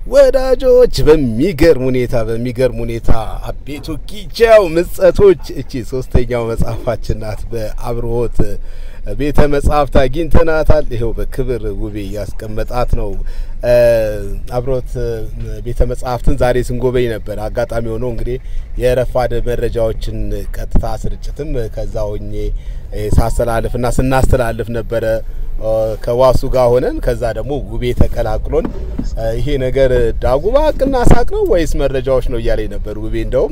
ወዳጆች በሚገርም ሁኔታ በሚገርም ሁኔታ አቤቶ ኪቻው ምጸቶች እቺ ሶስተኛው መጽሐፋችን ናት። በአብርሆት ቤተ መጽሐፍት አግኝተናታል። ይኸው በክብር ውቤ እያስቀመጣት ነው። አብርሆት ቤተ መጽሐፍትን ዛሬ ስንጎበኝ ነበር። አጋጣሚ ሆኖ እንግዲህ የረፋድ መረጃዎችን ቀጥታ ስርጭትም ከዛ ሆኜ ሳስተላልፍና ስናስተላልፍ ነበረ ከዋሱ ጋር ሆነን ከዛ ደግሞ ውቤ ተቀላቅሎን ይሄ ነገር ዳጉባ ቅና ሳቅ ነው ወይስ መረጃዎች ነው እያለኝ ነበር ውቤ። እንደውም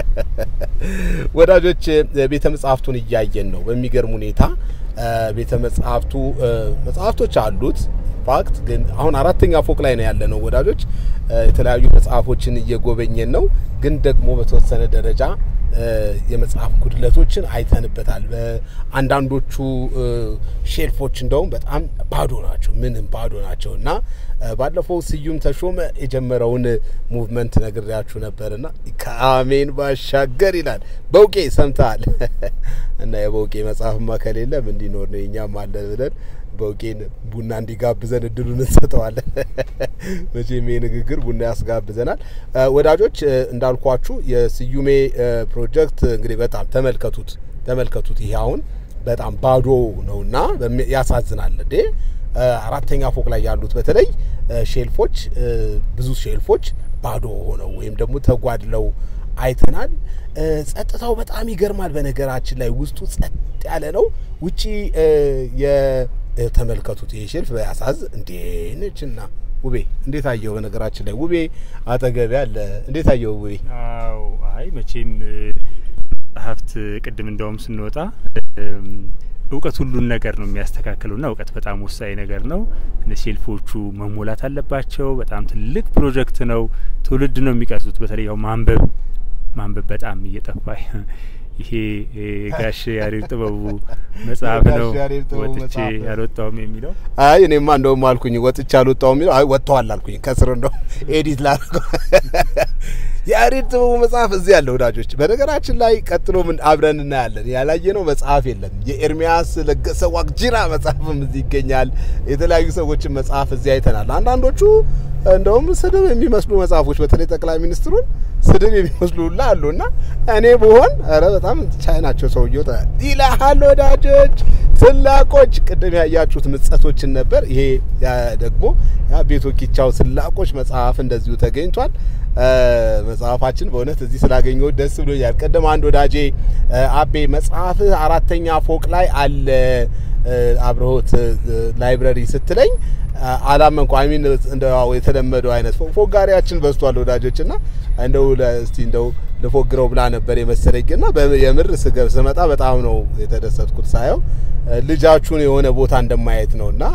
ወዳጆች ቤተ መጽሐፍቱን እያየን ነው በሚገርም ሁኔታ ቤተ መጽሐፍቱ መጽሐፍቶች አሉት። ፋክት ግን አሁን አራተኛ ፎቅ ላይ ነው ያለ ነው ወዳጆች። የተለያዩ መጽሐፎችን እየጎበኘን ነው። ግን ደግሞ በተወሰነ ደረጃ የመጽሐፍ ጉድለቶችን አይተንበታል። አንዳንዶቹ ሼልፎች እንደውም በጣም ባዶ ናቸው፣ ምንም ባዶ ናቸው እና ባለፈው ስዩም ተሾመ የጀመረውን ሙቭመንት ነግሬያችሁ ነበርና ከአሜን ባሻገር ይላል በውቄ ሰምተሃል። እና የበውቄ መጽሐፍማ ከሌለም እንዲኖር ነው የኛም አለ ብለን በውቄን ቡና እንዲጋብዘን እድሉን እንሰጠዋለን። መቼም ይሄ ንግግር ቡና ያስጋብዘናል። ወዳጆች እንዳልኳችሁ የስዩሜ ፕሮጀክት እንግዲህ በጣም ተመልከቱት ተመልከቱት። ይሄ አሁን በጣም ባዶ ነውና ያሳዝናል እንዴ አራተኛ ፎቅ ላይ ያሉት በተለይ ሼልፎች ብዙ ሼልፎች ባዶ ሆነው ወይም ደግሞ ተጓድለው አይተናል። ጸጥታው በጣም ይገርማል። በነገራችን ላይ ውስጡ ጸጥ ያለ ነው። ውጪ የተመልከቱት ይሄ ሼልፍ በያሳዝ እንዴ ነችና ውቤ እንዴት አየው? በነገራችን ላይ ውቤ አጠገቢ አለ። እንዴት አየው ውቤ? አዎ አይ መቼም ጸሐፍት ቅድም እንደውም ስንወጣ እውቀት ሁሉን ነገር ነው የሚያስተካክለው ና እውቀት በጣም ወሳኝ ነገር ነው። እነ ሼልፎቹ መሞላት አለባቸው። በጣም ትልቅ ፕሮጀክት ነው። ትውልድ ነው የሚቀርጹት። በተለይ ያው ማንበብ ማንበብ በጣም እየጠፋ ይሄ ጋሽ ያሬድ ጥበቡ መጽሐፍ ነው ወጥቼ ያልወጣውም የሚለው አይ እኔማ እንደውም አልኩኝ ወጥቼ አልወጣውም የሚለው አይ ወጥተዋል አልኩኝ ከስር እንደው ኤዲት ላድርገው የያሬድ ጥበቡ መጽሐፍ እዚህ ያለ ወዳጆች። በነገራችን ላይ ቀጥሎ ምን አብረን እናያለን። ያላየነው መጽሐፍ የለም። የኤርሚያስ ለገሰ ዋቅጂራ መጽሐፍም እዚህ ይገኛል። የተለያዩ ሰዎችን መጽሐፍ እዚህ አይተናል። አንዳንዶቹ እንደውም ስድብ የሚመስሉ መጽሐፎች በተለይ ጠቅላይ ሚኒስትሩን ስድብ የሚመስሉ ሁላ አሉና እኔ ብሆን ኧረ በጣም ቻይ ናቸው ሰውየው ይላሃል። ወዳጆች ስላቆች ቅድም ያያችሁት ምጸቶችን ነበር። ይሄ ደግሞ ቤቶ ኪቻው ስላቆች መጽሐፍ እንደዚሁ ተገኝቷል። መጽሐፋችን በእውነት እዚህ ስላገኘው ደስ ብሎኛል። ቅድም አንድ ወዳጄ አቤ መጽሐፍህ አራተኛ ፎቅ ላይ አለ አብርሆት ላይብረሪ ስትለኝ አላመንኩ። አይሚን እንደው የተለመደው አይነት ፎጋሪያችን በዝቷል ወዳጆች እና እንደው እስቲ እንደው ልፎግረው ብላ ነበር የመሰለኝ እና የምር ስገብ ስመጣ በጣም ነው የተደሰትኩት ሳየው ልጃችሁን የሆነ ቦታ እንደማየት ነው እና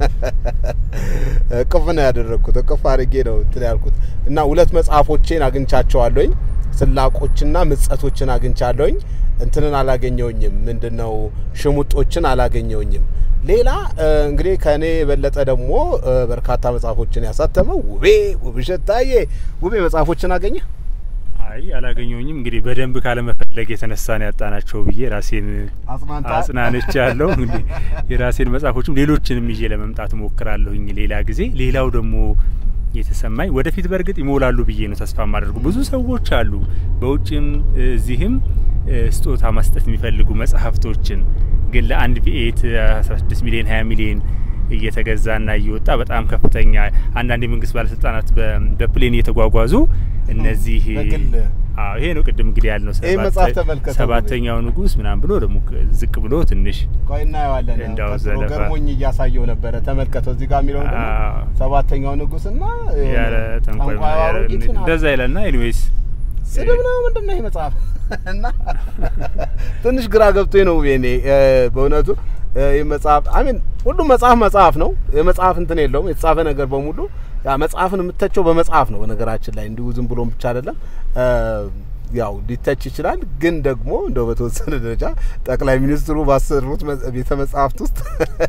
እቅፍ ነው ያደረግኩት። እቅፍ አድርጌ ነው እንትን ያልኩት እና ሁለት መጽሐፎቼን አግኝቻቸዋለሁኝ። ስላቆችና ምጸቶችን አግኝቻለሁኝ። እንትንን አላገኘውኝም። ምንድነው ሽሙጦችን አላገኘውኝም። ሌላ እንግዲህ ከእኔ የበለጠ ደግሞ በርካታ መጽሐፎችን ያሳተመው ውቤ ውብሸት ታዬ። ውቤ መጽሐፎችን አገኘ? አይ አላገኘውኝም። እንግዲህ በደንብ ካለመፈለግ የተነሳ ነው ያጣናቸው ብዬ ራሴን አጽናንቻ ያለው እንግዲህ የራሴን መጽሐፎችም ሌሎችንም ይዤ ለመምጣት ሞክራለሁኝ ሌላ ጊዜ። ሌላው ደግሞ የተሰማኝ ወደፊት በእርግጥ ይሞላሉ ብዬ ነው ተስፋ ማደርጉ። ብዙ ሰዎች አሉ በውጭም እዚህም ስጦታ መስጠት የሚፈልጉ መጽሐፍቶችን ግን ለአንድ ቪኤት 16 ሚሊዮን 20 ሚሊዮን እየተገዛና እየወጣ በጣም ከፍተኛ አንዳንድ የመንግስት ባለስልጣናት በፕሌን እየተጓጓዙ እነዚህ አዎ ይሄ ነው ቅድም እንግዲህ ያልነው ሰባተኛው ንጉስ ምናምን ብሎ ደግሞ ዝቅ ብሎ ትንሽ ቆይ እናየዋለን። እንዳው ዘለፋ ገርሞኝ እያሳየው ነበረ። ተመልከተው እዚህ ጋር የሚለው ሰባተኛው ንጉስና ያለ ተንኳይ እንደዛ ይላልና ኤኒዌይስ ስድብ ነው ምንድን ነው ይህ መጽሐፍ? እና ትንሽ ግራ ገብቶኝ ነው እኔ በእውነቱ ይህ መጽሐፍ አሚን ሁሉም መጽሐፍ መጽሐፍ ነው። የመጽሐፍ እንትን የለውም። የተጻፈ ነገር በሙሉ ያ መጽሐፍን የምተቸው በመጽሐፍ ነው። በነገራችን ላይ እንዲሁ ዝም ብሎም ብቻ አይደለም። ያው ሊተች ይችላል። ግን ደግሞ እንደው በተወሰነ ደረጃ ጠቅላይ ሚኒስትሩ ባሰሩት ቤተ መጽሐፍት ውስጥ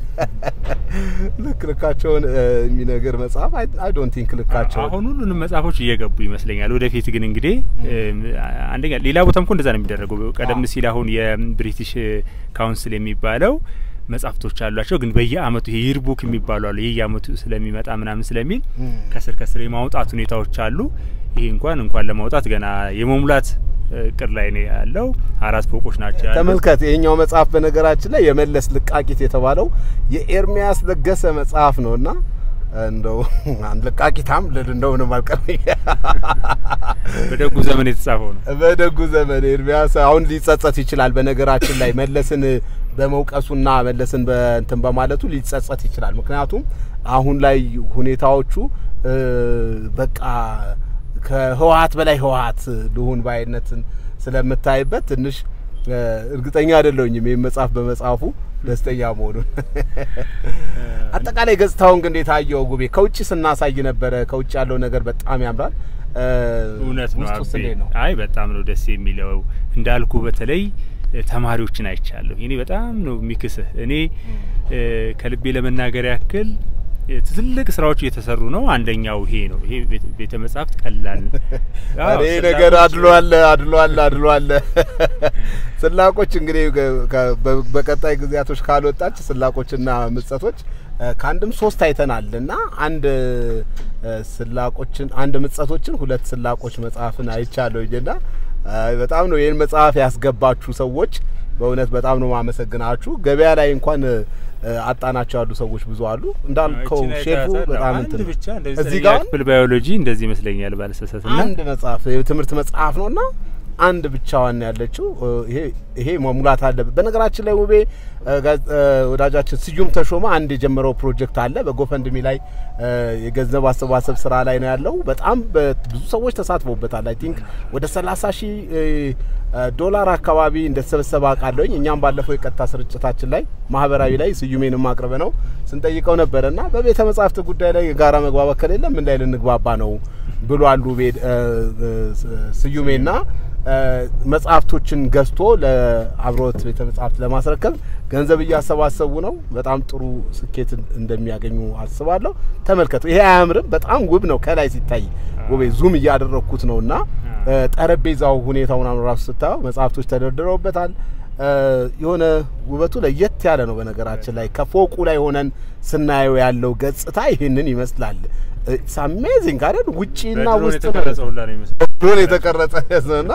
ልክ ልካቸውን የሚነገር መጽሐፍ አይ ዶንት ቲንክ ልካቸው አሁን ሁሉንም መጽሐፎች እየገቡ ይመስለኛል። ወደፊት ግን እንግዲህ አንደኛ ሌላ ቦታም እኮ እንደዛ ነው የሚደረገው። ቀደም ሲል አሁን የብሪቲሽ ካውንስል የሚባለው መጽሐፍቶች አሏቸው። ግን በየአመቱ ይሄ ይርቡክ የሚባሉ አሉ። የየአመቱ ስለሚመጣ ምናምን ስለሚል ከስር ከስር የማውጣት ሁኔታዎች አሉ። ይሄ እንኳን እንኳን ለማውጣት ገና የመሙላት እቅድ ላይ ነው ያለው። አራት ፎቆች ናቸው ያሉት። ተመልከት፣ ይሄኛው መጽሐፍ በነገራችን ላይ የመለስ ልቃቂት የተባለው የኤርሚያስ ለገሰ መጽሐፍ ነውና እንደው አንድ ልቃቂታም ልል እንደው ምንም አልቀረኝ። በደጉ ዘመን የተጻፈው ነው። በደጉ ዘመን ኤርሚያስ አሁን ሊጸጸት ይችላል። በነገራችን ላይ መለስን በመውቀሱና መለስን በእንትን በማለቱ ሊጸጸት ይችላል። ምክንያቱም አሁን ላይ ሁኔታዎቹ በቃ ከህወሀት በላይ ህወሀት ልሁን ባይነትን ስለምታይበት ትንሽ እርግጠኛ አይደለሁኝም ይህም መጽሐፍ በመጽሐፉ ደስተኛ መሆኑን። አጠቃላይ ገጽታውን ግን እንዴት አየው ጉቤ? ከውጭ ስናሳይ ነበረ። ከውጭ ያለው ነገር በጣም ያምራል። እውነት ነው ውስጡስ አቤ። እንዴት ነው? አይ በጣም ነው ደስ የሚለው እንዳልኩ በተለይ ተማሪዎችን አይቻለሁ። እኔ በጣም ነው የሚክስህ። እኔ ከልቤ ለመናገር ያክል ትልቅ ስራዎች እየተሰሩ ነው። አንደኛው ይሄ ነው። ይሄ ቤተ- ቤተ መጻሕፍት ቀላል አዎ፣ ይህ ነገር ስላቆች- አድሎ አለ አድሎ አለ አድሎ አለ። ስላቆች እንግዲህ ከ- ከ- በ- በቀጣይ ጊዜያቶች ካልወጣች ስላቆችና ምጸቶች እ፣ ከአንድም ሶስት አይተናል እና አንድ እ፣ ስላቆችን አንድ ምጸቶችን ሁለት ስላቆች መጽሐፍን አይቻለሁኝ እና እ፣ በጣም ነው ይህን መጽሐፍ ያስገባችሁ ሰዎች በእውነት በጣም ነው ማመሰግናችሁ። ገበያ ላይ እንኳን እ፣ አጣናቸው ያሉ ሰዎች ብዙ አሉ እንዳልከው ይቺን ሼፉ አይተሃታል? በጣም አንድ እንትን ነው። ብቻ እንደዚህ እዚህ ዘጠነኛ ጋር ክፍል ባዮሎጂ እንደዚህ ይመስለኛል ባለሰሰት እና አንድ መጽሐፍ የትምህርት መጽሐፍ ነው እና አንድ ብቻዋን ያለችው እ፣ ይሄ ይሄ መሙላት አለበት። በነገራችን ላይ ውቤ እ፣ ጋዝ- እ፣ ወዳጃችን ስዩም ተሾመ አንድ የጀመረው ፕሮጀክት አለ በጎፈንድሚ ላይ እ፣ የገንዘብ አሰባሰብ ስራ ላይ ነው ያለው። በጣም በ- ብዙ ሰዎች ተሳትፎበታል። አይ ቲንክ ወደ 30 ሺህ እ፣ እ፣ ዶላር አካባቢ እንደተሰበሰበ አውቃለሁኝ። እኛም ባለፈው የቀጥታ ስርጭታችን ላይ ማህበራዊ ላይ ስዩሜንም አቅርበ ነው ስንጠይቀው ነበረ እና በቤተ መጻሕፍት ጉዳይ ላይ የጋራ መግባባት ከሌለ ምን ላይ ልንግባባ ነው ብሏል ውቤ እ፣ እ፣ ስዩሜና እ፣ መጽሐፍቶችን ገዝቶ ለአብሮት ቤተ መጽሐፍት ለማስረከብ ገንዘብ እያሰባሰቡ ነው። በጣም ጥሩ ስኬት እንደሚያገኙ አስባለሁ። ተመልከቱ፣ ይሄ አያምርም? በጣም ውብ ነው ከላይ ሲታይ ውቤ ዙም እያደረግኩት ነው እና እ፣ ጠረጴዛው ሁኔታውን አሁን ራሱ ስታየው መጽሐፍቶች ተደርድረውበታል። እ፣ የሆነ ውበቱ ለየት ያለ ነው። በነገራችን ላይ ከፎቁ ላይ ሆነን ስናየው ያለው ገጽታ ይህንን ይመስላል። ኢትስ አሜዚንግ አይደል? ውጪና በድሮን ውስጥ የተቀረጸ ሁላ ነው ይመስላል። ድሮን የተቀረጸ ነውና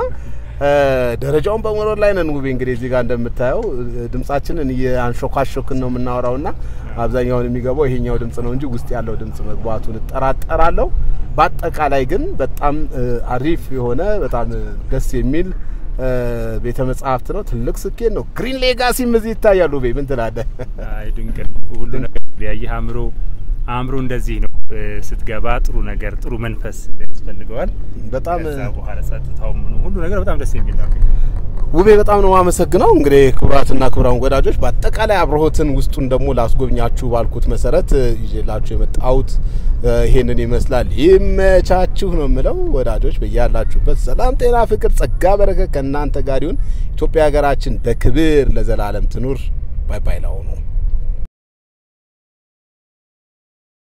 ደረጃውን በመኖር ላይ ነን። ውቤ እንግዲህ እዚህ ጋር እንደምታየው እ፣ ድምጻችንን እያንሾካሾክን ነው የምናወራውና አብዛኛውን የሚገባው ይሄኛው ድምጽ ነው እንጂ ውስጥ ያለው ድምጽ መግባቱን እጠራጠራለሁ። በአጠቃላይ ግን በጣም እ፣ አሪፍ የሆነ በጣም እ፣ ደስ የሚል እ፣ ቤተ መጽሐፍት ነው። ትልቅ ስኬት ነው። ግሪን ሌጋሲም እዚህ ይታያል። ውቤ ምን ትላለህ? አይ ድንቅ ነው ሁሉ ነገር ያየህ አእምሮ አእምሮ እንደዚህ ነው እ፣ ስትገባ ጥሩ ነገር ጥሩ መንፈስ ያስፈልገዋል። በጣም ከዛ በኋላ ጸጥታው ምኑ ሁሉ ነገር በጣም ደስ የሚል ነው። ውቤ በጣም ነው የማመሰግነው። እንግዲህ ክቡራትና ክቡራን ወዳጆች በአጠቃላይ አብርሆትን ውስጡን ደግሞ ላስጎብኛችሁ ባልኩት መሰረት እ፣ ይዤላችሁ የመጣሁት እ፣ ይሄንን ይመስላል። ይመቻችሁ ነው የምለው ወዳጆች፣ በያላችሁበት ሰላም፣ ጤና፣ ፍቅር፣ ጸጋ፣ በረከት ከእናንተ ጋር ይሁን። ኢትዮጵያ ሀገራችን በክብር ለዘላለም ትኑር። ባይ ባይ ላሁኑ